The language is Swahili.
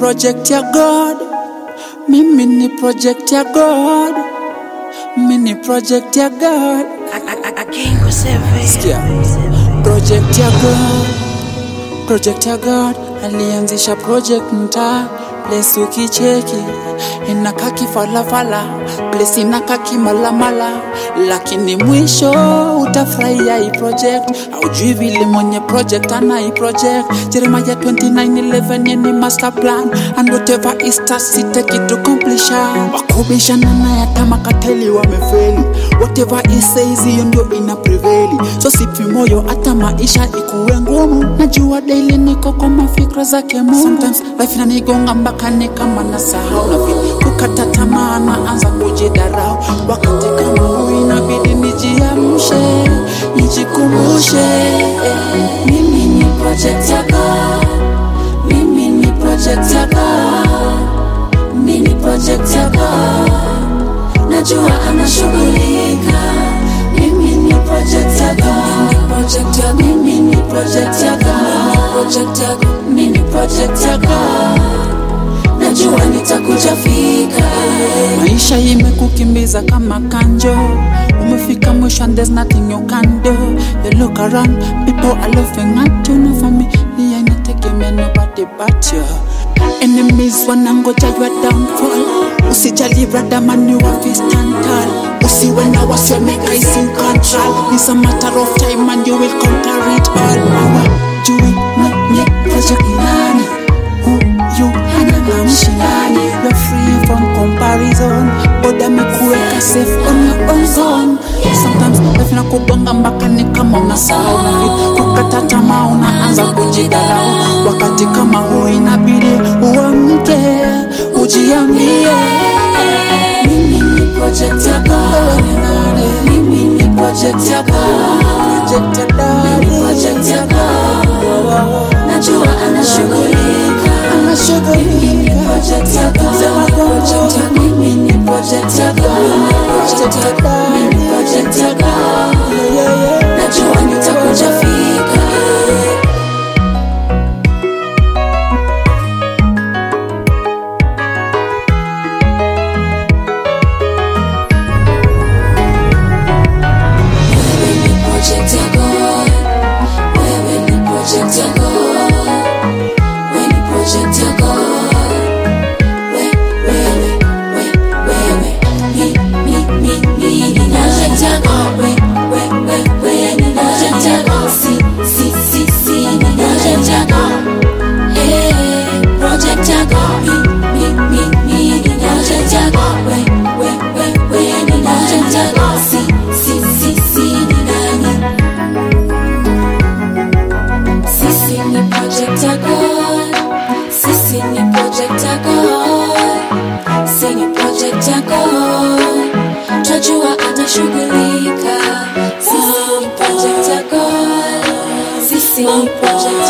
project ya God, mimi ni project ya God, mimi ni project ya God. Sikia, project ya God, project ya God alianzisha project mtaa place ukicheki inakaa kifalafala place inakaa kimalamala, lakini mwisho utafurahia hii project. Haujui vile mwenye project ana hii project. Jeremiah 29:11 yeni master plan and whatever is started take it to completion. Wakubishana naye kama kateli wamefeli, whatever he says hiyo ndio ina prevail. So sipi moyo hata maisha ikuwe ngumu, najua daily niko kwa mafikra zake Mungu. Sometimes life inanigonga mpaka ni kama nasahau na vipi kukata tamaa naanza kujidarau, wakati kama huu inabidi nijiamshe, nijikumbushe mimi ni project yako, mimi ni project yako, mimi ni project yako, najua anashughulika. Mimi ni project yako, project yako, mimi ni project yako, project yako, mimi ni project yako najua nitakuja fika. Maisha imekukimbiza kama kanjo, umefika mwisho and there's nothing you can do. You look around, people are laughing at you, na familia inategemea nobody but you. Enemies wanangoja your downfall, usijali brother man you have to stand tall. Usiwe na wasiomeka is in control, it's a matter of time and you will conquer it all. Hawajui mwenye project ni nani huyu hana na mshindani you're free from comparison boda amekuweka safe on your own zone sometimes life nakubonga mpaka ni kama unasahau na vitu kukata tamaa unaanza kujidharau wakati kama huu inabidi uamke ujiambie mimi ni project yako mimi ni project yako project ya daddy project yako najua anashughulika anashughulika project yako project yako mimi ni project yako project yako mimi ni project yako najua nitakuja fika Wewe ni project yako, wewe ni project yako, wewe ni project yako, we wewe we wewe ni ni ni ni ni project yako, we we we we ni project yako, si si si si ni project yako, eh project yako, ni ni ni ni ni project yako, we we we we ni project yako, si si si si ni nani sisi ni project ya God, sisi ni project ya God, sisi ni project ya God, twajua atashughulika. Sisi ni project ya God, sisi ni project